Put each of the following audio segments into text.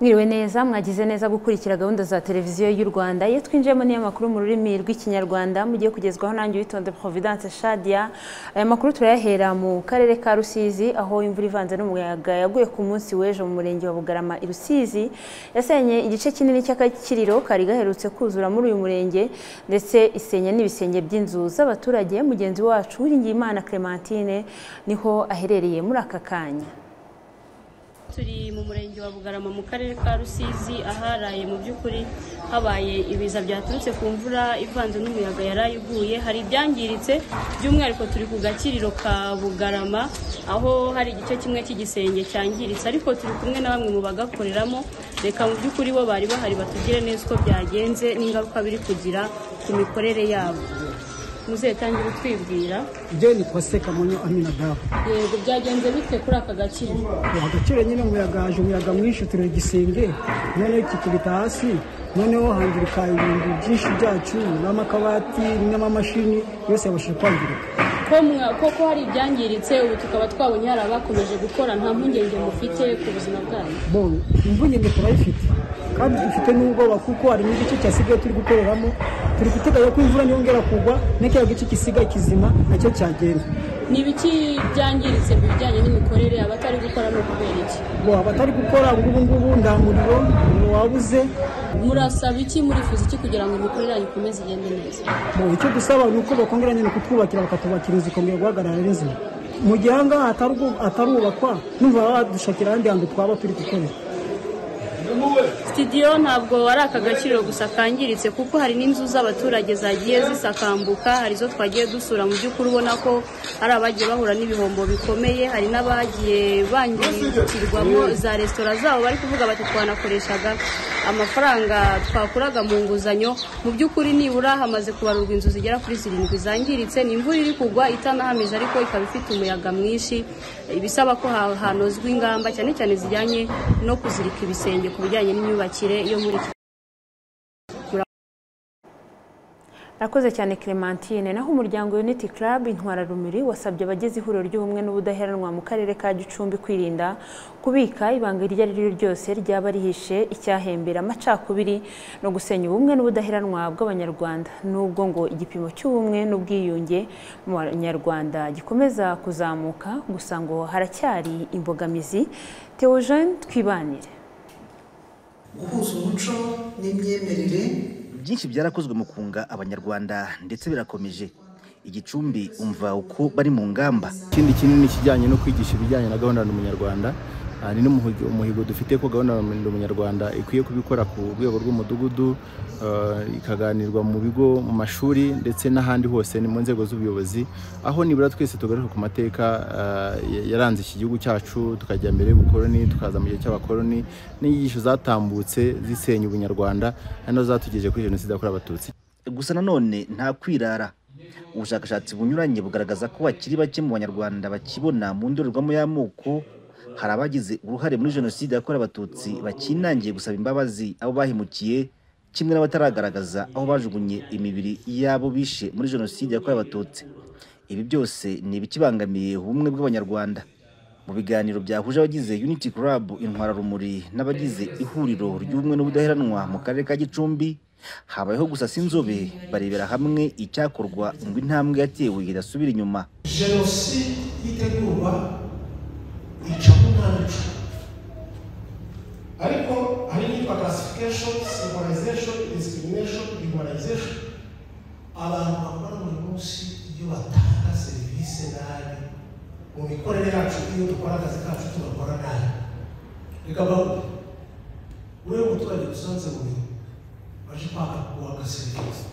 Mwiriwe neza mwagize neza gukurikira gahunda za televiziyo y'u Rwanda iyo twinjiyemo niyo makuru mu rurimi rw'ikinyarwanda mugiye kugezwaho nanjye witonde Providence Shadia aya makuru turayahera mu karere ka Rusizi aho imvura ivanze n'umuyaga yaguye ku munsi w'ejo mu murenge wa Bugarama i Rusizi yasenye igice kinini cy'akakiriro kari gaherutse kuzura muri uyu murenge ndetse isenya n'ibisenge by'inzu z'abaturage mugenzi wacu Uwiringiyimana Clementine niho aherereye muri aka kanya turi mu murenge wa bugarama mu karere ka rusizi aharaye mu by'ukuri habaye ibiza byaturutse ku mvura ivanze n'umuyaga yaraye iguye hari ibyangiritse by'umwihariko turi ku gakiriro ka bugarama aho hari igice kimwe cy'igisenge cyangiritse ariko turi kumwe na bamwe mu bagakoreramo reka mu by'ukuri bo bari bahari batugire neza uko byagenze n'ingaruka biri kugira ku mikorere yabo muzehe tangira utwibwira byo ni kose kamonyo aminadabu yego byagenze bite kuri aka gakiriro agaciro nyine umuyaga haje umuyaga mwinshi tureba igisenge noneho kikubita hasi noneho hangirika ibintu byinshi byacu n'amakabati n'amamashini yose yabashije kwangirika ko mwa- ko ko hari ibyangiritse ubu tukaba twabonye hari abakomeje gukora nta mpungenge mufite ku buzima bwanyu bon imvungenge turayifite kandi dufite n'ubwoba kuko hari n'igice cyasigaye turi gukoreramo turi guteganya ko imvura niyongera kugwa n'ikiriya gice gisigaye kizima nacyo cyagenda ni ibiki byangiritse mu bijyanye n'imikorere abatari gukora no kubera iki ngo abatari gukora ngubu ngubu nta muriro wabuze murasaba iki murifuza iki kugira ngo imikorere yanyu ikomeze igende neza Mu icyo dusaba ni uko bakongera nyine kutwubakira bakatubakira inzu ikongera guhagarara neza mu gihe ahangaha hatarugu- hatarubakwa numva baba badushakira ahandi hantu twaba turi gukorera sitidiyo ntabwo ari aka gakiriro gusa kangiritse kuko hari n'inzu z'abaturage zagiye zisakambuka hari izo twagiye dusura mu by'ukuri ubona ko hari abagiye bahura n'ibihombo bikomeye hari n'abagiye bangirikirwamo za resitora zabo bari kuvuga bati twanakoreshaga amafaranga twakuraga mu nguzanyo mu by'ukuri nibura hamaze kubarurwa inzu zigera kuri zirindwi zangiritse ni imvura iri kugwa itanahamije ariko ikaba ifite umuyaga mwinshi ibisaba ko ha- hanozwa ingamba cyane cyane zijyanye no kuzirika ibisenge ku bijyanye n'imyubakire yo muri iki Rakoze cyane Clementine naho umuryango Unity Club Intwara Rumuri wasabye abagize ihuriro ry'ubumwe n'ubudaheranwa mu karere ka Gicumbi kwirinda kubika ibanga iryo ari ryo ryose ryaba rihishe icyahembera amacakubiri no gusenya ubumwe n'ubudaheranwa bw'Abanyarwanda nubwo ngo igipimo cy'ubumwe n'ubwiyunge mu Banyarwanda gikomeza kuzamuka gusa ngo haracyari imbogamizi Theogene Twibanire guhuza umuco n'imyemerere byinshi byarakozwe mu kunga abanyarwanda ndetse birakomeje igicumbi umva uko bari mu ngamba ikindi kinini kijyanye no kwigisha ibijyanye na gahunda ya Ndi umunyarwanda Ah, ni n'umuhigo umuhigo dufite ko gahunda ya Ndi umunyarwanda ikwiye kubikora ku rwego rw'umudugudu ah, ikaganirwa mu bigo mu mashuri ndetse n'ahandi hose ni mu nzego z'ubuyobozi aho nibura twese tugaruka ku mateka ah, ya- yaranze iki gihugu cyacu tukajya mbere y'ubukoloni tukaza mu gihe cy'abakoloni n'inyigisho zatambutse zisenya ubunyarwanda ari nazo zatugejeje kuri jenoside yakorewe abatutsi gusa nanone nta kwirara ubushakashatsi bunyuranye bugaragaza ko bakiri bake mu banyarwanda bakibona mu ndorerwamo y'amoko hari abagize uruhare muri jenoside yakorewe abatutsi bakinangiye gusaba imbabazi abo bahemukiye kimwe n'abataragaragaza aho bajugunye imibiri y'abo bishe muri jenoside yakorewe abatutsi ibi byose ni ibikibangamiye ubumwe bw'abanyarwanda mu biganiro byahuje abagize Unity Club Intwararumuri n'abagize ihuriro ry'ubumwe n'ubudaheranwa mu karere ka Gicumbi habayeho gusasa inzobe barebera hamwe icyakorwa ngo intambwe yatewe idasubira inyuma jenoside itegurwa ica ku ntancu ariko hari n'iyitwa classification civilization discrimination equalization abantu bakora buri munsi iyo batanga serivisi nabi mu mikorere yacu iyo dukora akazi kacu tugakora nabi reka bavuge wewe umuturage usanze mu biro baje kwaka kwaka serivisi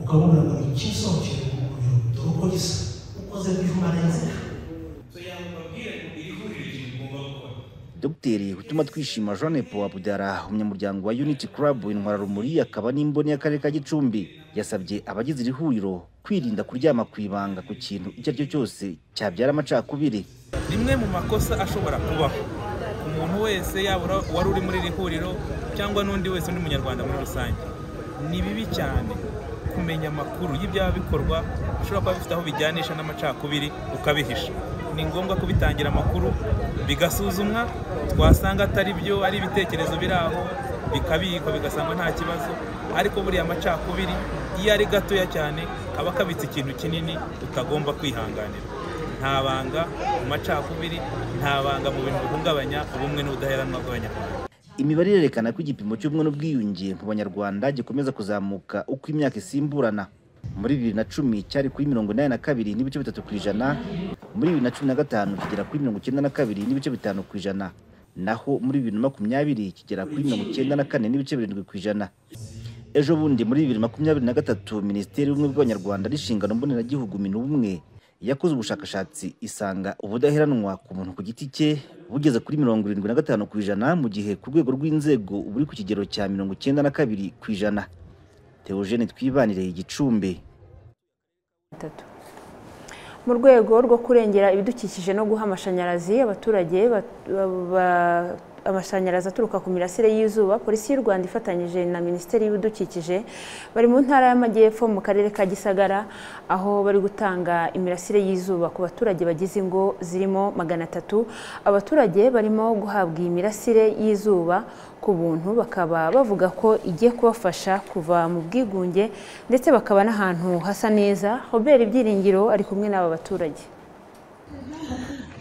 ukabona ngo ni iki usohokeye mu mubiri dore uko gisa ukoze bijumarenze Dr Hutuma Twishima Jeanne Paul Abudara umunyamuryango wa Unity Club Intwararumuri akaba n'imboni y'akarere ka Gicumbi yasabye abagize iri huriro kwirinda kuryama ku ibanga ku kintu icyo ari cyo cyose cyabyara amacakubiri rimwe mu makosa ashobora kubaho umuntu wese yaba ura- wari uri muri iri huriro cyangwa n'undi wese undi munyarwanda muri rusange ni bibi cyane kumenya amakuru y'ibyaba bikorwa bishobora kuba bifite aho bijyanisha n'amacakubiri ukabihisha ni ngombwa kubitangira amakuru bigasuzumwa twasanga atari byo ari ibitekerezo biri aho bikabikwa bigasangwa nta kibazo ariko buriya amacakubiri iyo ari gatoya cyane aba akabitse ikintu kinini utagomba kwihanganira nta banga mu macakubiri nta banga mu bintu bihungabanya ubumwe n'ubudaheranwa bw'abanyarwanda imibare irerekana ko igipimo cy'ubumwe n'ubwiyunge mu banyarwanda gikomeza kuzamuka uko imyaka isimburana muri bibiri na cumi cyari kuri mirongo inani na kabiri n'ibice bitatu ku ijana muri bibiri na cumi na gatanu kigera kuri mirongo icyenda na kabiri n'ibice bitanu ku ijana naho muri bibiri na makumyabiri kigera kuri mirongo icyenda na kane n'ibice birindwi ku ijana ejo bundi muri bibiri na makumyabiri na gatatu minisiteri y'ubumwe bw'abanyarwanda n'inshingano mboneragihugu minubumwe yakoze ubushakashatsi isanga ubudaheranwa ku muntu ku giti cye bugeze kuri mirongo irindwi na gatanu ku ijana mu gihe ku rwego rw'inzego buri ku kigero cya mirongo icyenda na kabiri ku ijana teogene twibanire igicumbi Atatu. mu rwego rwo kurengera ibidukikije no guha amashanyarazi abaturage bat- ba- ba- amashanyarazi aturuka ku mirasire y'izuba polisi y'u rwanda ifatanyije na minisiteri y'ibidukikije bari mu ntara y'amajyepfo mu karere ka gisagara aho bari gutanga imirasire y'izuba ku baturage bagize ingo zirimo magana atatu abaturage barimo guhabwa iyi mirasire y'izuba ku buntu bakaba bavuga ko igiye kubafasha kuva mu bwigunge ndetse bakaba n'ahantu hasa neza robert ibyiringiro ari kumwe n'aba baturage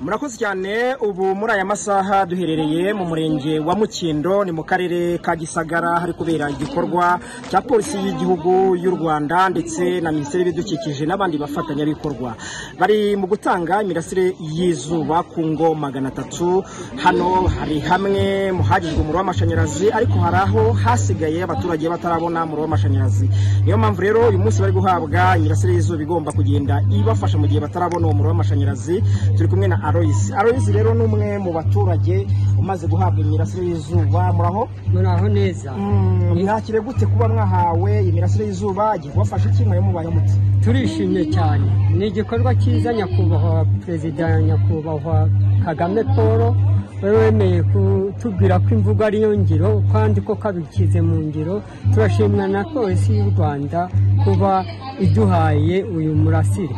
murakoze cyane ubu muri aya masaha duherereye mu murenge wa mukindo ni mu karere ka gisagara hari kubera igikorwa cya polisi y'igihugu y'u rwanda ndetse na minisiteri y'ibidukikije n'abandi bafatanyabikorwa bari mu gutanga imirasire y'izuba ku ngo magana atatu hano hari hamwe mu hagizwe umuriro w'amashanyarazi ariko hari aho hasigaye abaturage batarabona umuriro w'amashanyarazi niyo mpamvu rero uyu munsi bari guhabwa imirasire y'izuba igomba kugenda ibafasha mu gihe batarabona uwo muriro w'amashanyarazi turi kumwe na Alois Alois rero ni umwe mu baturage umaze guhabwa imirasire y'izuba muraho muraho neza mwakire gute kuba mwahawe imirasire y'izuba igiye kubafasha iki mwari mubaye mute turishimye cyane ni igikorwa cyiza nyakubahwa perezida nyakubahwa kagame paul we wemeye kutubwira ko imvugo ari yo ngiro kandi ko kabikize mu ngiro turashimwa na polisi y'u rwanda kuba iduhaye uyu murasire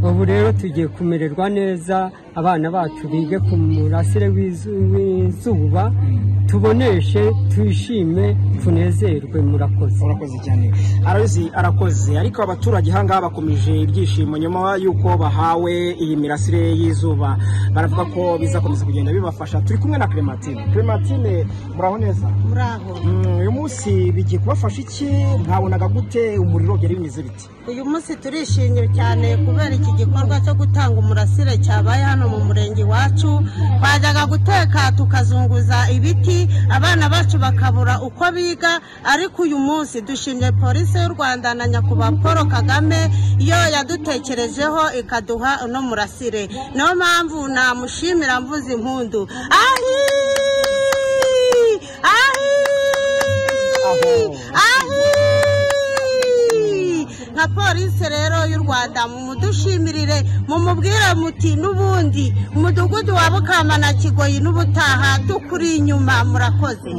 ubu rero tugiye kumererwa neza abana bacu bige ku murasire w'izu- w'izuba tuboneshe twishime tunezerwe murakoze murakoze cyane Alois arakoze ariko abaturage ahangaha bakomeje ibyishimo nyuma y'uko bahawe iyi mirasire y'izuba baravuga ko bizakomeza kugenda bibafasha turi kumwe na Clementine Clementine muraho neza muraho Mm, uyu munsi bigiye kubafasha iki mwabonaga gute umuriro byari bimeze biti uyu munsi turishimye cyane kubera iki gikorwa cyo gutanga umurasire cyabaye hano mu murenge wacu twajyaga guteka tukazunguza ibiti abana bacu bakabura uko biga ariko uyu munsi dushimye polisi y'u rwanda na nyakubahwa paul kagame iyo yadutekerejeho ikaduha uno murasire niyo mpamvu namushimira mvuze impundu ahi ahi ahi nka polisi rero y'u rwanda mumudushimire mumubwire muti n'ubundi umudugudu wa bukamana kigoyi n'ubutaha dukuri inyuma murakoze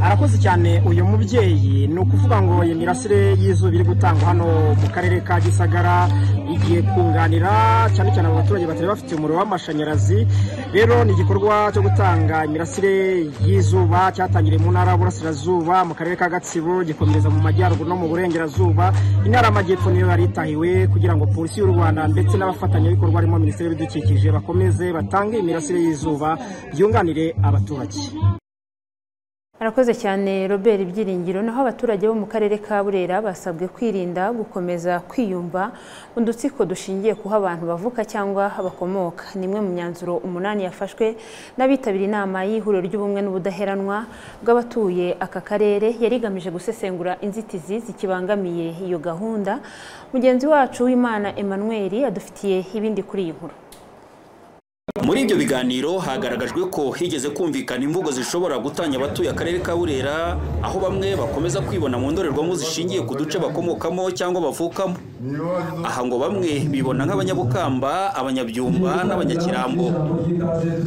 arakoze cyane uyu mubyeyi ni ukuvuga ngo iyi mirasire y'izuba iri gutangwa hano mu karere ka gisagara igiye kunganira cyane cyane abo baturage batari bafite umuriro w'amashanyarazi rero ni igikorwa cyo gutanga imirasire y'izuba cyatangiriye mu ntara y'uburasirazuba mu karere ka gatsibo gikomereza mu majyaruguru no mu burengerazuba intara y'amajyepfo niyo yari itahiwe kugira ngo polisi y'u rwanda ndetse n'abafatanyabikorwa harimo minisiteri y'ibidukikije bakomeze batange imirasire y'izuba byunganire abaturage Arakoze cyane Robert Ibyiringiro naho abaturage bo mu karere ka Burera basabwe kwirinda gukomeza kwiyumva mu dutsiko dushingiye kuho abantu bavuka cyangwa bakomoka ni imwe mu myanzuro umunani yafashwe n'abitabiriye inama y'ihuriro ry'ubumwe n'ubudaheranwa bw'abatuye aka karere yari igamije gusesengura inzitizi zikibangamiye iyo gahunda mugenzi wacu w'Imana Emmanuel adufitiye ibindi kuri iyi nkuru muri ibyo biganiro hagaragajwe ko higeze kumvikana imvugo zishobora gutanya abatuye akarere ka burera aho bamwe bakomeza kwibona mu ndorerwamo zishingiye ku duce bakomokamo cyangwa bavukamo aha ngo bamwe bibona nk'abanyabukamba abanyabyumba n'abanyakirambo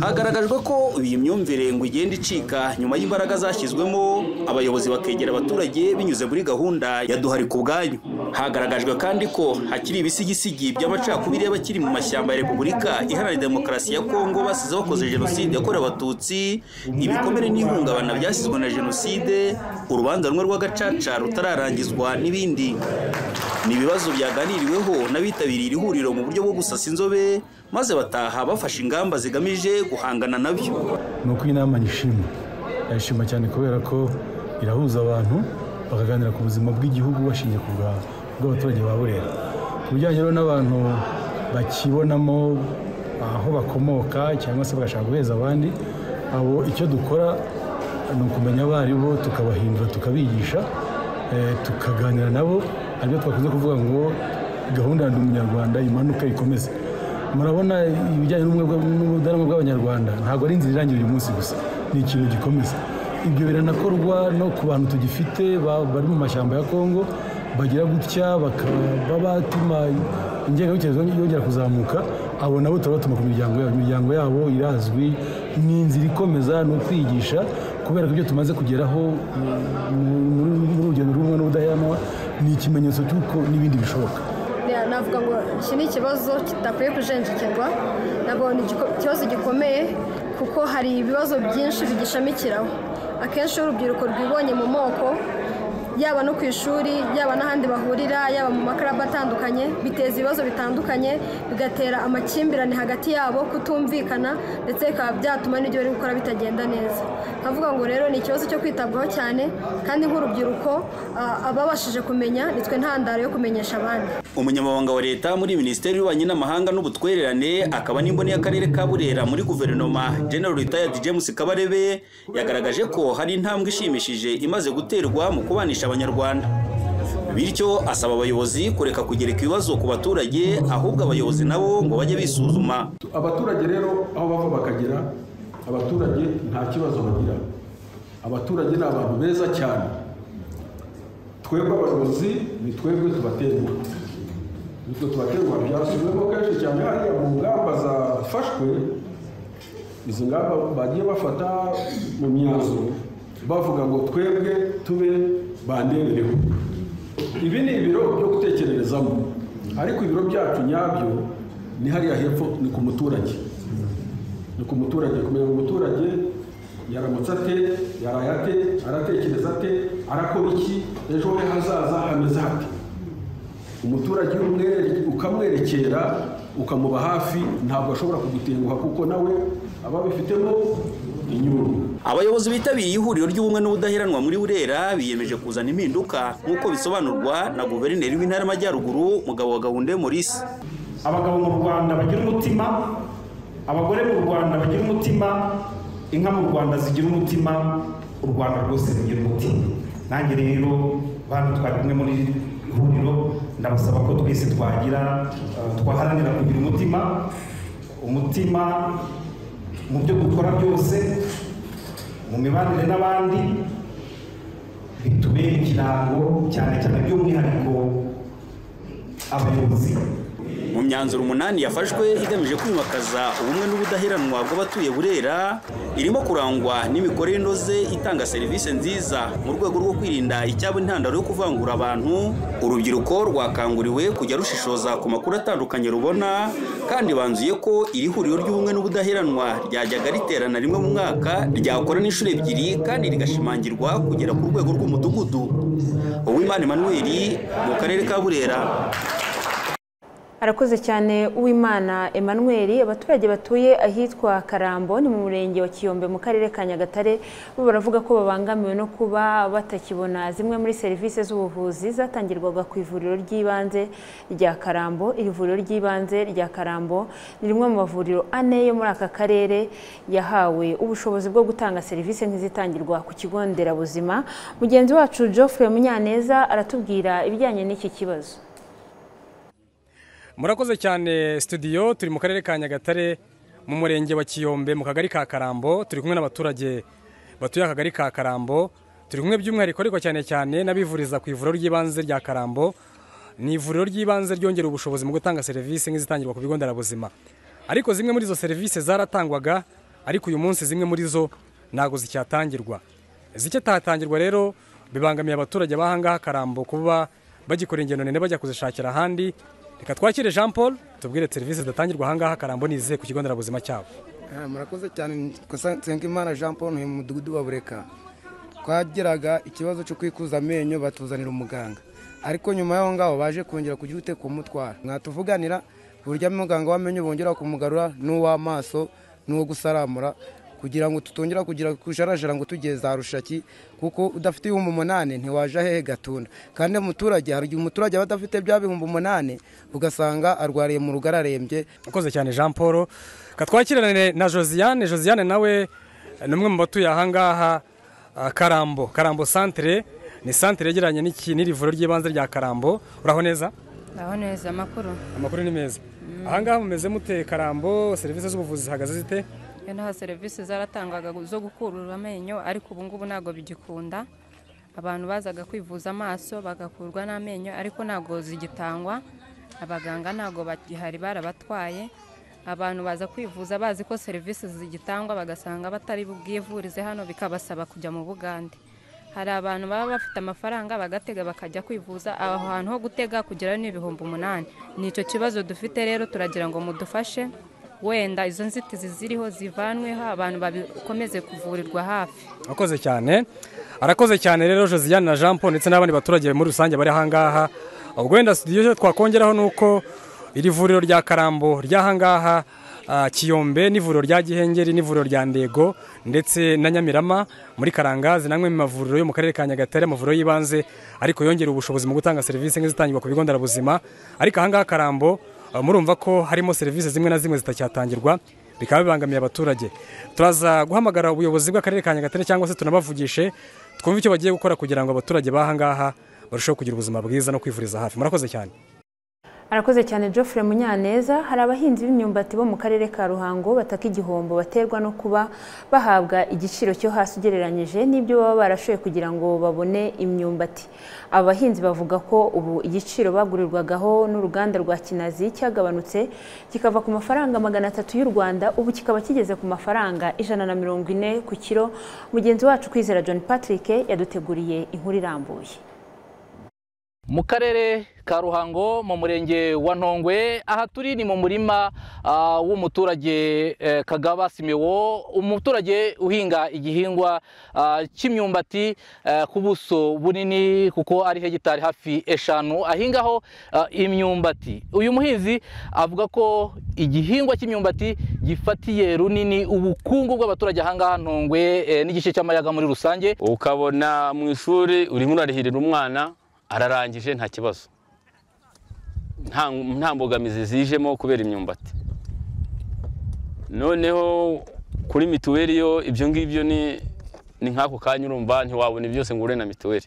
hagaragajwe ko iyi myumvire ngo igenda icika nyuma y'imbaraga zashyizwemo abayobozi bakegera abaturage binyuze muri gahunda ya duhari ku bwanyu hagaragajwe kandi ko hakiri ibisigisigi by'amacakubiri y'abakiri mu mashyamba ya repubulika iharanira demokarasi ya kongo basize bakoze jenoside yakorewe abatutsi ibikomere n'ihungabana byasizwe na jenoside urubanza rumwe rw'agacaca rutararangizwa n'ibindi ni ibibazo byaganiriweho n'abitabiriye iri huriro mu buryo bwo gusasa inzobe maze bataha bafashe ingamba zigamije guhangana nabyo ni uko inama nyishima ndayishima cyane kubera ko irahuza abantu bakaganira ku buzima bw'igihugu bashingiye ku bw'abaturage ba burera ku bijyanye rero n'abantu bakibonamo aho bakomoka cyangwa se bagashaka guheza abandi abo icyo dukora ni ukumenya abo ari bo tukabahindura tukabigisha eh, tukaganira nabo aribyo twakunze kuvuga ngo gahunda ya ndi umunyarwanda imanuka ikomeze murabona ibijyanye n'ubumwe bwa- n'ubudaramwa bw'abanyarwanda ntabwo ari inzira irangira uyu munsi gusa ni ikintu gikomeza ibyo biranakorwa no ku bantu tugifite ba- bari mu mashyamba ya kongo bagira gutya bakaba batuma ingengabitekerezo yongera kuzamuka abo nabo turabatuma ku miryango yabo imiryango yabo irazwi ni inzira ikomeza ni ukwigisha kubera ko ibyo tumaze kugeraho mu- muri muri urugendo rumwe n'ubudaheranwa ni ikimenyetso cy'uko n'ibindi bishoboka Yeah, navuga ngo iki ni ikibazo kidakwiye kujenjekirwa ntabwo ni igiko- ikibazo gikomeye kuko hari ibibazo byinshi bigishamikiraho akenshi iyo urubyiruko rwibonye mu moko yaba no ku ishuri yaba n'ahandi bahurira yaba mu makaraba atandukanye biteza ibibazo bitandukanye bigatera amakimbirane hagati yabo kutumvikana ndetse bikaba byatuma n'ibyo bari gukora bitagenda neza nkavuga ngo rero ni ikibazo cyo kwitabwaho cyane kandi nk'urubyiruko ah, ababashije kumenya nitwe ntandaro yo kumenyesha abandi umunyamabanga wa leta muri minisiteri y'ububanyi n'amahanga n'ubutwererane akaba n'imboni y'akarere ka burera muri guverinoma general retired james kabarebe yagaragaje ko hari intambwe ishimishije imaze guterwa mu kubanisha abanyarwanda bityo asaba abayobozi kureka kugereka ibibazo ku baturage ahubwo abayobozi nabo ngo bajye bisuzuma abaturage rero aho bava bakagera abaturage nta kibazo bagira abaturage ni abantu beza cyane twebwe abayobozi ni twebwe tubaterwa nibyo tubaterwa byasubiyemo kenshi cyane hariya mu ngamba zafashwe izi ngamba bagiye bafata mu myanzuro bavuga ngo twebwe tube banderereho ibi ni ibiro byo gutekererezamo ariko ibiro byacu nyabyo ni hariya hepfo ni ku muturage ni ku muturage kumenya ngo umuturage yaramutse ate yaraye ate aratekereza ate arakora iki ejo he hazaza hameze hate umuturage iyo umwere- ukamwerekera ukamuba hafi ntabwo ashobora kugutenguha kuko nawe aba abifitemo inyungu abayobozi bitabiriye ihuriro ry'ubumwe n'ubudaheranwa muri burera biyemeje kuzana impinduka nk'uko bisobanurwa na guverineri w'intara y'amajyaruguru mugabo wa gahunda maurice abagabo mu rwanda bagira umutima abagore mu rwanda bagira umutima inka mu rwanda zigira umutima u rwanda rwose rugira umutima nanjye rero bantu twari kumwe muri iri huriro ndabasaba ko twese twagira eh, twaharanira kugira umutima umutima mu byo dukora byose mu mibanire n'abandi bitubere ikirango cyane cyane by'umwihariko abayobozi mu myanzuro umunani yafashwe igamije kwimakaza ubumwe n'ubudaheranwa bw'abatuye burera irimo kurangwa n'imikorere inoze itanga serivisi nziza mu rwego rwo kwirinda icyaba intandaro yo kuvangura abantu urubyiruko rwakanguriwe kujya rushishoza ku makuru atandukanye rubona kandi banzuye ko iri huriro ry'ubumwe n'ubudaheranwa ryajyaga riterana rimwe mu mwaka ryakora n'inshuro ebyiri kandi rigashimangirwa kugera ku rwego rw'umudugudu uwimana emmanuel mu karere ka burera arakoze cyane uwimana emmanuel abaturage batuye ahitwa karambo ni mu murenge wa kiyombe mu karere ka nyagatare bo baravuga ko babangamiwe no kuba batakibona zimwe muri serivisi z'ubuvuzi zatangirwaga ku ivuriro ry'ibanze rya karambo iri vuriro ry'ibanze rya karambo ni rimwe mu mavuriro ane yo muri aka karere yahawe ubushobozi bwo gutanga serivisi nk'izitangirwa ku kigo nderabuzima mugenzi wacu geoffrey munyaneza aratubwira ibijyanye n'iki kibazo murakoze cyane studio turi mu karere ka nyagatare mu murenge wa kiyombe mu kagari ka karambo turi kumwe n'abaturage batuye akagari ka karambo turi kumwe by'umwihariko ariko cyane cyane n'abivuriza ku ivuriro ry'ibanze rya karambo ni ivuriro ry'ibanze ryongera ubushobozi mu gutanga serivisi nk'izitangirwa ku bigo nderabuzima ariko zimwe muri izo serivisi zaratangwaga ariko uyu munsi zimwe muri zo ntabwo zicyatangirwa zikitatangirwa rero bibangamiye abaturage b'ahangaha karambo kuba bagikora ingendo ndende bajya kuzishakira ahandi reka twakire jean paul tubwire serivisi zidatangirwa ahangaha karambo nize ku kigo nderabuzima cyabo Eh, murakoze cyane Kosa- nsengimana jean paul ni mu mudugudu wa bureka twagiraga ikibazo cyo kwikuza amenyo batuzanira umuganga ariko nyuma y'aho ngaho baje kongera kugira ute kumutwara mwatuvuganira uburyo muganga w'amenyo bongera kumugarura n'uw'amaso n'uwo gusaramura kugira ngo tutongera kugira kujarajara ngo tugeze za rushaki kuko udafite ibihumbi umunani ntiwaja hehe gatunda kandi umuturage hari igihe umuturage aba adafite bya bihumbi umunani ugasanga arwariye mu rugo ararembye murakoze cyane jean paul katwakirane na josiane josiane nawe ni umwe mu batuye ahangaha ah, karambo karambo santire ni santire yegeranye n'iki n'irivuriro ry'ibanze rya karambo uraho neza aho neza amakuru amakuru ni meza ahangaha mumeze mute karambo serivisi z'ubuvuzi zihagaze zite iyo naho serivisi zaratangwaga zo gukurura amenyo ariko ubu ngubu ntabwo bigikunda abantu bazaga kwivuza amaso bagakurwa n'amenyo ariko ntabwo zigitangwa abaganga ntabwo bagihari barabatwaye abantu baza kwivuza bazi ko serivisi zigitangwa bagasanga batari bwivurize hano bikabasaba kujya mu bugande hari abantu baba bafite amafaranga bagatega bakajya kwivuza aho hantu ho gutega kugera ni ibihumbi umunani ni icyo kibazo dufite rero turagira ngo mudufashe wenda izo nzitizi ziriho zivanweho abantu bakomeze kuvurirwa hafi arakoze cyane arakoze cyane rero josiane na jean paul ndetse n'abandi baturage muri rusange bari ahangaha ubwo wenda studio cyo twakongeraho ni uko iri vuriro rya karambo ry'ahangaha ah, kiyombe n'ivuriro rya gihengeri n'ivuriro rya ndego ndetse na nyamirama muri karangazi namwe mu mavuriro yo mu karere ka nyagatare amavuriro y'ibanze ariko yongera ubushobozi mu gutanga serivisi nk'izitangirwa ku bigo nderabuzima ariko ahangaha karambo ah, murumva ko harimo serivisi zimwe na zimwe zitacyatangirwa bikaba bibangamiye abaturage turaza guhamagara ubuyobozi bw'akarere ka nyagatare cyangwa se tunabavugishe twumve icyo bagiye gukora kugira ngo abaturage b'ahangaha barusheho kugira ubuzima bwiza no kwivuriza hafi murakoze cyane arakoze cyane Geoffrey munyaneza hari abahinzi b'imyumbati bo mu karere ka ruhango bataka igihombo baterwa no kuba bahabwa igiciro cyo hasi ugereranyije n'ibyo baba barashoye kugira ngo babone imyumbati aba bahinzi bavuga ko ubu igiciro bagurirwagaho n'uruganda rwa kinazi cyagabanutse kikava ku mafaranga magana atatu y'u rwanda ubu kikaba kigeze ku mafaranga ijana na mirongo ine ku kiro mugenzi wacu kwizera john patrick yaduteguriye inkuru irambuye mu karere ka ruhango mu murenge wa ntongwe aha turi ni mu murima ah, w'umuturage eh, kagaba simewo umuturage uhinga igihingwa ah, cy'imyumbati eh, ku buso bunini kuko ari hegitari hafi eshanu ahingaho ah, imyumbati uyu muhinzi avuga ko igihingwa cy'imyumbati gifatiye runini ubukungu bw'abaturage ahangaha ntongwe eh, n'igice cy'amayaga muri rusange ukabona mu ishuri urimo urarihirira umwana ararangije nta kibazo nta nta mbogamizi zijemo kubera imyumbati noneho kuri mituweli yo ibyo ngibyo ni ni nk'ako kanya urumva ntiwabona byose ngo ure na mituweli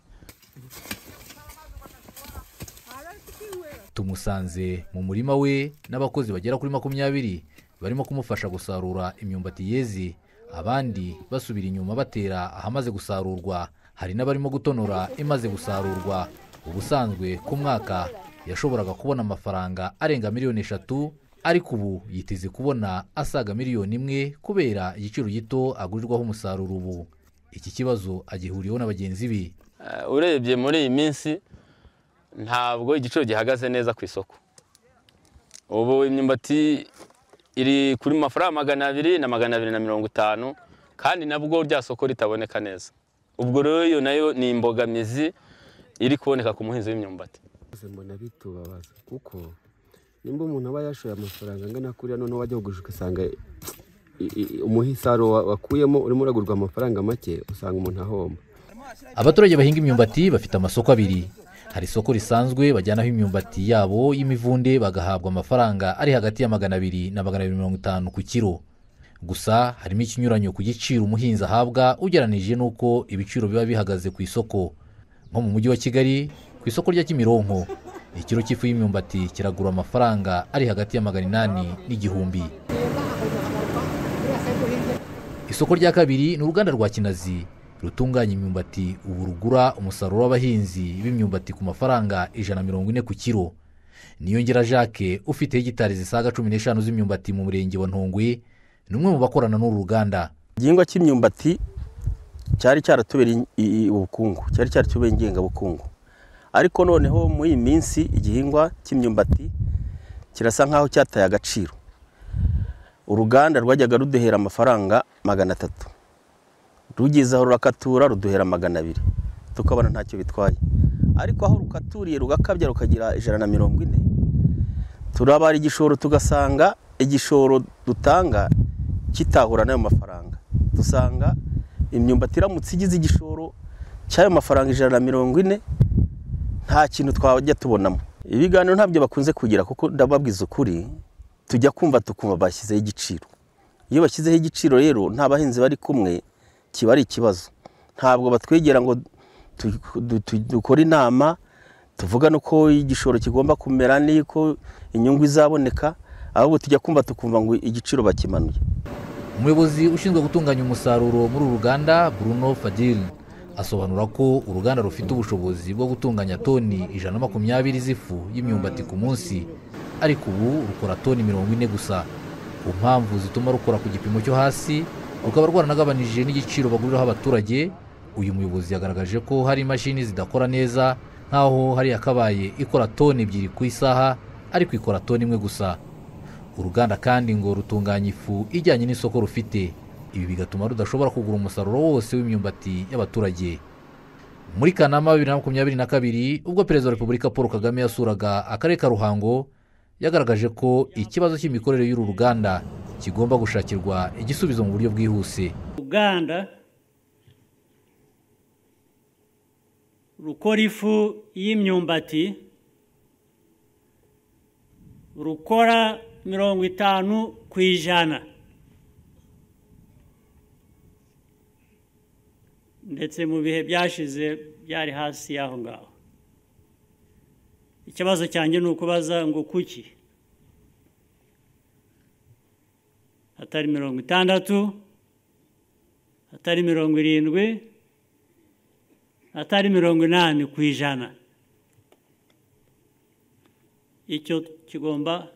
tumusanze mu murima we n'abakozi bagera kuri makumyabiri barimo kumufasha gusarura imyumbati yeze abandi basubira inyuma batera ahamaze gusarurwa hari n'abarimo gutonora imaze gusarurwa ubusanzwe ku mwaka yashoboraga kubona amafaranga arenga miliyoni eshatu ariko ubu yiteze kubona asaga miliyoni imwe kubera igiciro gito agurirwaho umusaruro ubu iki kibazo agihuriyeho na bagenzi be Eh, urebye muri iyi minsi ntabwo igiciro gihagaze neza ku isoko ubu imyumbati iri kuri mafaranga magana abiri na magana abiri na mirongo itanu kandi nabwo rya soko ritaboneka neza ubwo rero iyo nayo ni imbogamizi iri kuboneka ku muhinzi w'imyumbati Bose mbona bitubabaza kuko nimba umuntu aba yashoye amafaranga angana kuriya noneho wajya kugurisha ugasanga i- i- umuhisaro wa- wakuyemo urimo uragurwa amafaranga make usanga umuntu ahomba abaturage bahinga imyumbati bafite amasoko abiri hari isoko risanzwe bajyanaho imyumbati yabo y'imivunde bagahabwa amafaranga ari hagati ya magana abiri na magana abiri mirongo itanu ku kiro gusa harimo ikinyuranyo ku giciro umuhinzi ahabwa ugereranije n'uko ibiciro biba bihagaze ku isoko nko mu mujyi wa kigali ku isoko rya kimironko ikiro cy'ifu y'imyumbati kiragura amafaranga ari hagati ya magana inani n'igihumbi isoko rya kabiri ni uruganda rwa kinazi rutunganya imyumbati ubu rugura umusaruro w'abahinzi b'imyumbati ku mafaranga ijana na mirongo ine ku kiro niyongera jacques ufite hegitari zisaga cumi n'eshanu z'imyumbati mu murenge wa ntongwe ni umwe mu bakorana n'uru ruganda igihingwa cy'imyumbati cyari cyaratubereye i- i- ubukungu cyari cyaratubereye ingengabukungu ariko noneho muri iyi minsi igihingwa cy'imyumbati kirasa nk'aho cyataye agaciro uruganda rwajyaga ruduhera amafaranga magana atatu rugeze aho rurakatura ruduhera magana abiri tukabona ntacyo bitwaye ariko aho rukaturiye rugakabya rukagira ijana na mirongo ine turabara igishoro tugasanga igishoro dutanga kitahura n'ayo mafaranga dusanga imyumbati iramutse igize igishoro cy'ayo mafaranga ijana na mirongo ine nta kintu twajya tubonamo ibiganiro ntabyo bakunze kugira kuko ndababwiza ukuri tujya kumva tukumva bashyizeho igiciro iyo bashyizeho igiciro rero nta bahinzi bari kumwe kiba ari ikibazo ntabwo batwegera ngo dukore inama tuvuga nuko igishoro kigomba kumera n'uko inyungu izaboneka ahubwo tujya kumva tukumva ngo igiciro bakimanuye umuyobozi ushinzwe gutunganya umusaruro muri uru ruganda bruno fadil asobanura ko uruganda rufite ubushobozi bwo gutunganya toni ijana na makumyabiri z'ifu y'imyumbati ku munsi ariko ubu rukora toni mirongo ine gusa ku mpamvu zituma rukora ku gipimo cyo hasi rukaba rwaranagabanije n'igiciro baguriraho abaturage uyu muyobozi yagaragaje ko hari imashini zidakora neza nk'aho hari yakabaye ikora toni ebyiri ku isaha ariko ikora toni imwe gusa uruganda kandi ngo rutunganya ifu ijyanye n'isoko rufite ibi bigatuma rudashobora kugura umusaruro wose w'imyumbati y'abaturage muri kanama bibiri na makumyabiri na kabiri ubwo perezida wa repubulika paul kagame yasuraga akarere ka ruhango yagaragaje ko ikibazo cy'imikorere y'uru ruganda kigomba gushakirwa igisubizo mu buryo bwihuse uruganda rukora ifu y'imyumbati rukora mirongo itanu ku ijana ndetse mu bihe byashize byari hasi y'aho ngaho ikibazo cyanjye ni ukubaza ngo kuki hatari mirongo itandatu hatari mirongo irindwi hatari mirongo inani ku ijana icyo kigomba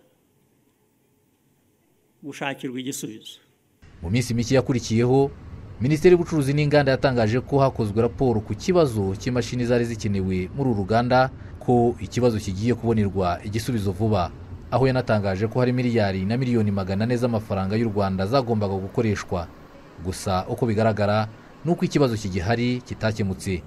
gushakirwa igisubizo mu minsi mike yakurikiyeho minisiteri y'ubucuruzi n'inganda yatangaje ko hakozwe raporo ku kibazo cy'imashini zari zikenewe muri uru ruganda ko ikibazo kigiye kubonerwa igisubizo vuba aho yanatangaje ko hari miliyari na miliyoni magana ane z'amafaranga y'u rwanda zagombaga gukoreshwa gusa uko bigaragara ni uko ikibazo kigihari kitakemutse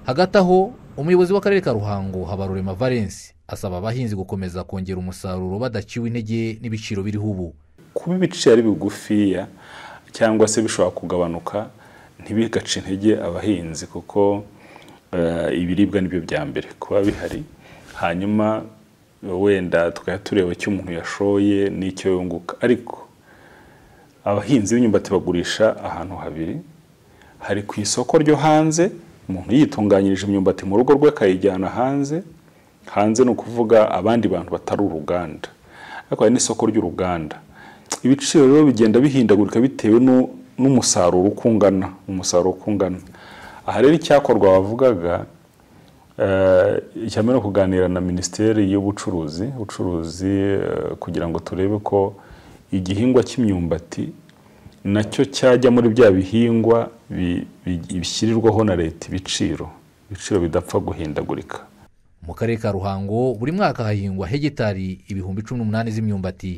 hagati aho umuyobozi w'akarere ka ruhango habarurema valence asaba abahinzi gukomeza kongera umusaruro badaciwe intege n'ibiciro biriho ubu kuba ibiciro ari bigufiya cyangwa se bishobora kugabanuka ntibigace intege abahinzi kuko ibiribwa nibyo bya mbere kuba bihari hanyuma wenda tukaba tureba icyo umuntu yashoye n'icyo yunguka ariko abahinzi b'imyumbati bagurisha ahantu habiri hari ku isoko ryo hanze umuntu yitunganyirije imyumbati mu rugo rwe akayijyana hanze hanze ni ukuvuga abandi bantu batari uruganda ariko hari n'isoko ry'uruganda ibiciro rero bigenda bihindagurika bitewe n'umusaruro uko ungana umusaruro uko ungana aha rero icyakorwa wavugaga icya mbere kuganira na minisiteri y'ubucuruzi ubucuruzi kugira ngo turebe ko igihingwa cy'imyumbati nacyo cyajya muri bya bihingwa bishyirirwaho na leta ibiciro ibiciro bidapfa guhindagurika mu karere ka ruhango buri mwaka hahingwa hegitari ibihumbi cumi n'umunani z'imyumbati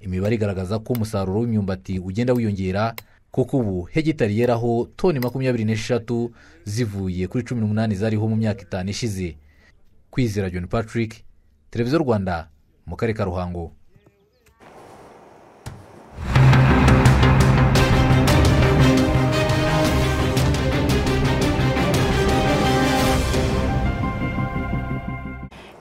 imibare igaragaza ko umusaruro w'imyumbati ugenda wiyongera kuko ubu hegitari yeraho toni makumyabiri n'eshatu zivuye kuri cumi n'umunani zariho mu myaka itanu ishize kwizera john patrick televiziyo rwanda mu karere ka ruhango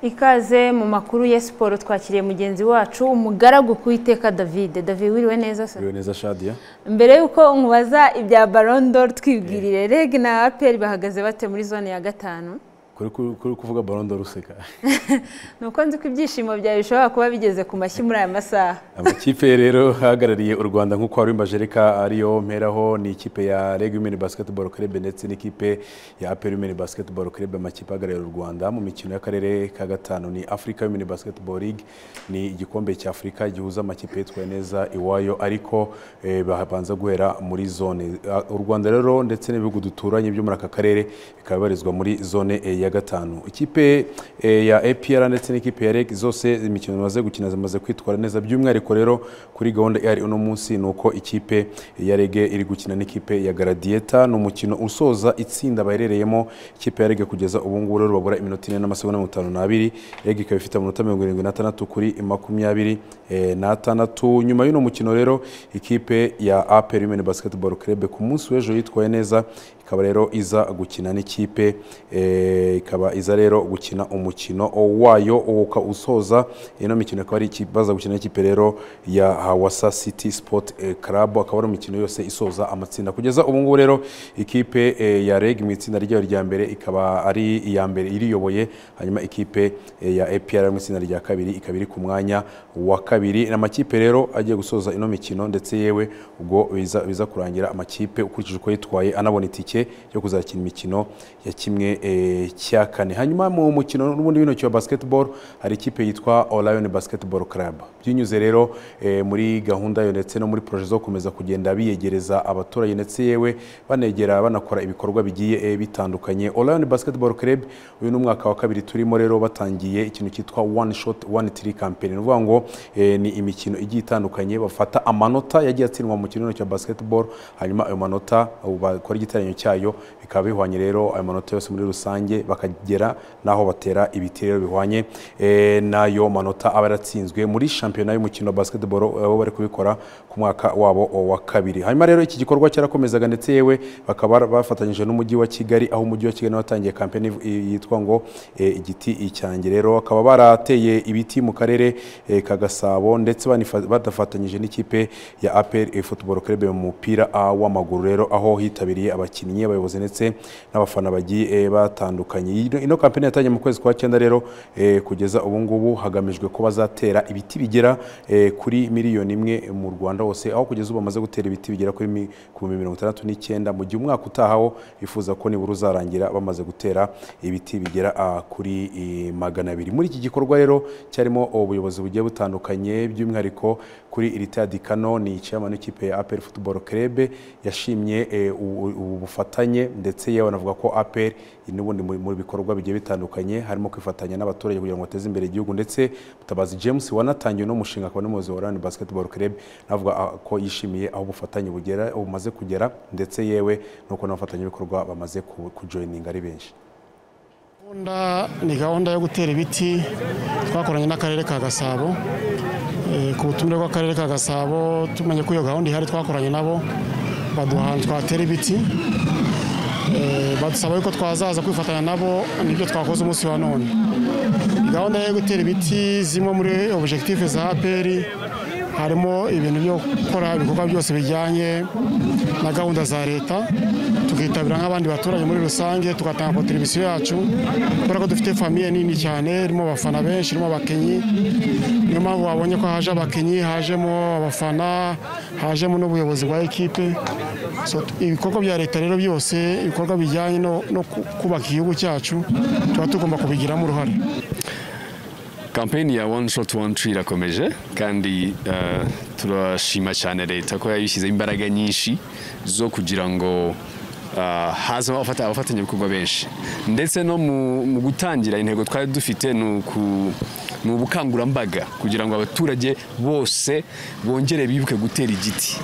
ikaze mu makuru ya siporo twakiriye mugenzi wacu umugaragu ku iteka david david wiriwe neza se wiriwe neza shadia mbere y'uko nkubaza ibya barondoro twibwirire reg na aperi bahagaze bate muri zone ya gatanu kuri kuvuga barondoro useka ni uko nzi ko ibyishimo byawe bishobora kuba bigeze ku mashyi muri aya masaha amakipe rero ahagarariye u rwanda nk'uko wari wimbajereka ariyo mperaho ni ikipe ya reg women basketball club ndetse n'ikipe ya aperi women basketball club amakipe ahagarariye u rwanda mu mikino y'akarere ka gatanu ni africa women basketball league ni igikombe cya afurika gihuza amakipe yitwaye neza iwayo ariko babanza guhera muri zone u rwanda rero ndetse n'ibihugu duturanye byo muri aka karere bikaba bibarizwa muri zone eya ya gatanu ikipe eh, ya APR ndetse n'ikipe ya REG zose imikino bamaze gukina zimaze kwitwara neza by'umwihariko rero kuri gahunda ihari uno munsi ni uko ikipe ya REG iri gukina n'ikipe ya Gradieta ni umukino usoza itsinda baherereyemo ikipe ya REG kugeza ubu ngubu rero babura iminota ine n'amasegonda mirongo itanu n'abiri REG ikaba ifite amanota mirongo irindwi n'atandatu kuri makumyabiri eh, n'atandatu nyuma y'uno mukino rero ikipe ya APR Women Basketball Club ku munsi w'ejo yitwaye neza ikaba rero iza gukina n'ikipe eh, ikaba iza rero gukina umukino wayo uka usoza ino mikino ikaba ari ikipe- baza gukina n'ikipe rero ya Hawasa City Sport eh, Club akaba ari umukino yose isoza amatsinda kugeza ubu ngubu rero ikipe eh, ya REG mu itsinda ryayo rya mbere ikaba ari iya mbere iriyoboye hanyuma ikipe eh, ya APR mu itsinda rya kabiri ikaba iri ku mwanya wa kabiri ni amakipe rero agiye gusoza ino mikino ndetse yewe ubwo biza, biza kurangira amakipe ukurikije uko yitwaye anabona itike yo kuzakina imikino ya kimwe eh, cya kane hanyuma mu mukino n'ubundi w'intoki wa basketball hari ikipe yitwa Orion Basketball Club byunyuze rero eh, muri gahunda yo ndetse no muri projet zo gukomeza kugenda biyegereza abaturage ndetse yewe banegera banakora ibikorwa bigiye eh, bitandukanye Orion Basketball Club uyu ni umwaka wa kabiri turimo rero batangiye ikintu cyitwa one shot one three campaign ni ukuvuga ngo eh, ni imikino igiye itandukanye bafata amanota yagiye atsindwa mu kirino cya basketball hanyuma ayo manota ubu bakora igiteranyo cyayo bikaba bihwanye rero ayo manota yose muri rusange bakagera n'aho batera ibiti rero bihwanye eh, n'ayo manota aba yaratsinzwe muri shampiyona y'umukino wa basketball eh, bo bari kubikora ku mwaka wabo wa kabiri hanyuma rero iki gikorwa cyarakomezaga ndetse yewe bakaba bar- bafatanyije n'umujyi wa kigali aho umujyi wa kigali watangiye kampeni iv- i- yitwa ngo eh, igiti icyange rero bakaba barateye ibiti mu karere eh, ka gasabo ndetse banifa- badafatanyije n'ikipe ya apr football club mu mupira ah, w'amaguru rero aho hitabiriye abakinnyi abayobozi ndetse n'abafana bagiye eh, batandukanye Ino- ino kampeni yatangiye mu kwezi kwa cyenda rero eh, kugeza ubu ngubu hagamijwe ko bazatera ibiti bigera eh, kuri miliyoni imwe mu rwanda hose aho kugeza ubu bamaze gutera ibiti bigera kuri mi- ku bihumbi mirongo itandatu n'icyenda mu gihe umwaka utahaho bifuza ko nibura uzarangira bamaze gutera ibiti bigera ah, kuri eh, magana abiri muri iki gikorwa rero cyarimo ubuyobozi bugiye butandukanye by'umwihariko kuri iritadi kano ni chairman w'ikipe ya APR Football Club yashimye eh, ubu ubu bufatanye ndetse yewe anavuga ko APR iri n'ubundi mu mu bikorwa bigiye bitandukanye harimo kwifatanya n'abaturage kugira ngo bateze imbere igihugu ndetse Mutabazi James wanatangiye uno mushinga akaba n'umuyobozi wa Orlando Basketball Club navuga ah, ko yishimiye aho ubufatanye bugera bumaze kugera ndetse yewe nuko n'abafatanyabikorwa bamaze ku- kujoininga ari benshi gahunda ni gahunda yo gutera ibiti twakoranye n'akarere ka gasabo Eh, ku butumire bw'akarere ka gasabo tumenye ko iyo gahunda ihari twakoranye nabo baduha ahantu twatera ibiti Eh, badusaba yuko twazaza kwifatanya nabo nibyo twakoze umunsi wa none gahunda yo gutera ibiti zimwe muri objective za aperi harimo ibintu byo gukora ibikorwa byose bijyanye na gahunda za leta tukitabira nk'abandi baturage muri rusange tugatanga kontribusiyo yacu kubera ko dufite famiye nini cyane irimo abafana benshi irimo abakinnyi niyo mpamvu babonye ko haje abakinnyi hajemo abafana hajemo n'ubuyobozi bwa ekipe So, t- ibikorwa bya leta rero byose ibikorwa bijyanye no no ku- kubaka igihugu cyacu tuba tugomba kubigiramo uruhare kampeni ya one shot one tree irakomeje kandi eh, turashima cyane leta ko yabishyizeho imbaraga nyinshi zo kugira ngo eh, hazamo abafata- abafatanyabikorwa benshi ndetse no mu mu gutangira intego twari dufite ni uku- ni ubukangurambaga kugira ngo abaturage bose bongere bibuke gutera igiti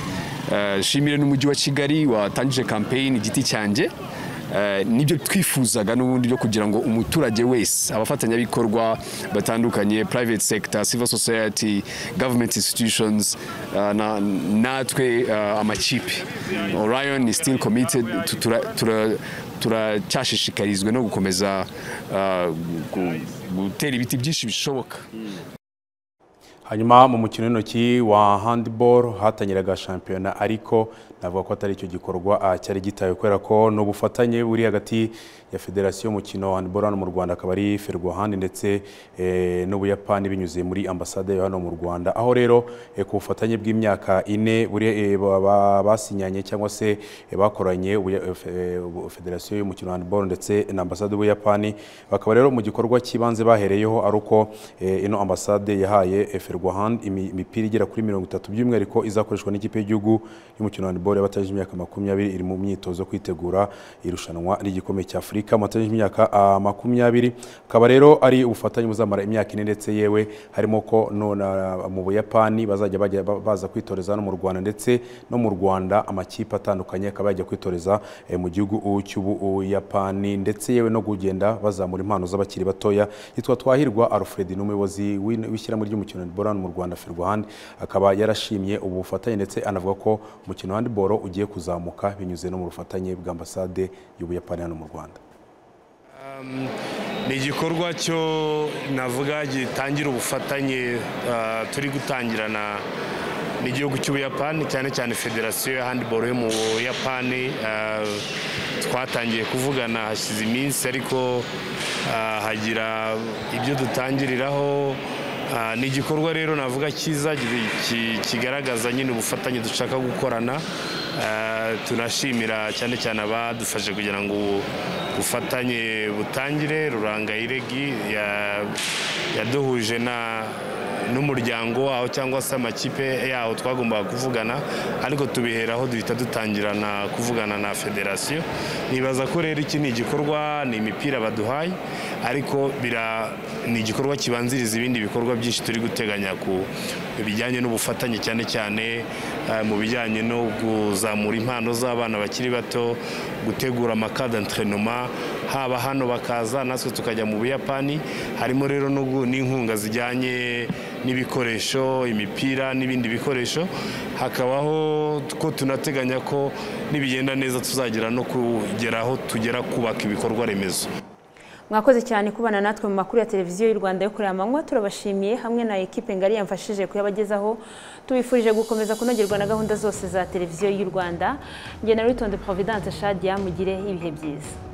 Eh, shimire n'umujyi wa kigali watangije kampeyini igiti cyanjye Eh, nibyo twifuzaga n'ubundi byo kugira ngo umuturage wese abafatanyabikorwa batandukanye private sector civil society government institutions eh, na- natwe eh, amakipe orion is still committed Tu- tura- tura- turacyashishikarizwe no gukomeza eh, gu- gutera ibiti byinshi bishoboka hanyuma mu mukino w'intoki wa handiboro hatangiraga shampiyona ariko navuga ko atari icyo gikorwa ah, cyari gitaye kubera ko ni ubufatanye buri hagati ya federasiyo y'umukino wa handiboro hano mu rwanda akaba ari ferwahandi ndetse eh, n'ubuyapani binyuze muri ambasade yo hano mu rwanda aho rero eh, ku bufatanye bw'imyaka ine buri eh, ba- ba- basinyanye cyangwa se eh, bakoranye ubuya- eh, fe- eh, ubu- federasiyo y'umukino wa handiboro ndetse na ambasade y'ubuyapani bakaba rero mu gikorwa cy'ibanze bahereyeho ari uko eh, ino ambasade yahaye ferwahandi imipira igera kuri mirongo itatu by'umwihariko izakoreshwa n'ikipe y'igihugu y'umukino wa handiboro basketball y'abatajije imyaka makumyabiri iri mu myitozo kwitegura irushanwa ry'igikombe cy'afurika mu batajije imyaka ah, makumyabiri akaba rero ari ubufatanye buzamara imyaka ine ndetse yewe harimo ko nona mu buyapani bazajya bajya ba- baza kwitoreza no mu rwanda ndetse no mu rwanda amakipe atandukanye akaba yajya kwitoreza eh, mu gihugu u- cy'ubuyapani ndetse yewe no kugenda bazamura impano z'abakiri batoya yitwa twahirwa alfred ni umuyobozi w'in- w'ishyirahamwe ry'umukino wa handball hano mu rwanda ferwahandi akaba yarashimye ubu bufatanye ndetse anavuga ko umukino wa handball ugiye kuzamuka binyuze no mu bufatanye bw'ambasade y'ubuyapani hano mu rwanda Um, ni igikorwa cyo navuga gitangira ubufatanye uh, turi gutangirana n'igihugu cy'ubuyapani cyane cyane federasiyo ya handiboro yo mu buyapani uh, twatangiye kuvugana hashize iminsi ariko uh, hagira ibyo dutangiriraho Uh, ni igikorwa rero navuga cyiza gi- ki- kigaragaza nyine ubufatanye dushaka gukorana Uh, tunashimira cyane cyane abadufashe kugira ngo ubu bufatanye butangire rurangayiregi ya- yaduhuje na n'umuryango waho cyangwa se amakipe yaho twagombaga kuvugana ariko tubiheraho duhita dutangira na kuvugana na federasiyo nibaza ko rero iki ni igikorwa ni imipira baduhaye ariko bira ni igikorwa kibanziriza ibindi bikorwa byinshi turi guteganya ku bijyanye n'ubufatanye cyane cyane eh, mu bijyanye no kuzamura impano z'abana bakiri bato gutegura amakada entrenoma haba hano bakaza natwe tukajya mu buyapani harimo rero no gu- n'inkunga zijyanye n'ibikoresho imipira n'ibindi bikoresho hakabaho ko tunateganya ko nibigenda neza tuzagera no kugeraho tugera kubaka ibikorwa remezo mwakoze cyane kubana natwe mu makuru ya televiziyo y'u rwanda yo kureba amanywa turabashimiye hamwe na ekipe ngari yamfashije kuyabagezaho tubifurije gukomeza kunogerwa na gahunda zose za televiziyo y'u rwanda ngena witonde providence shadia mugire ibihe byiza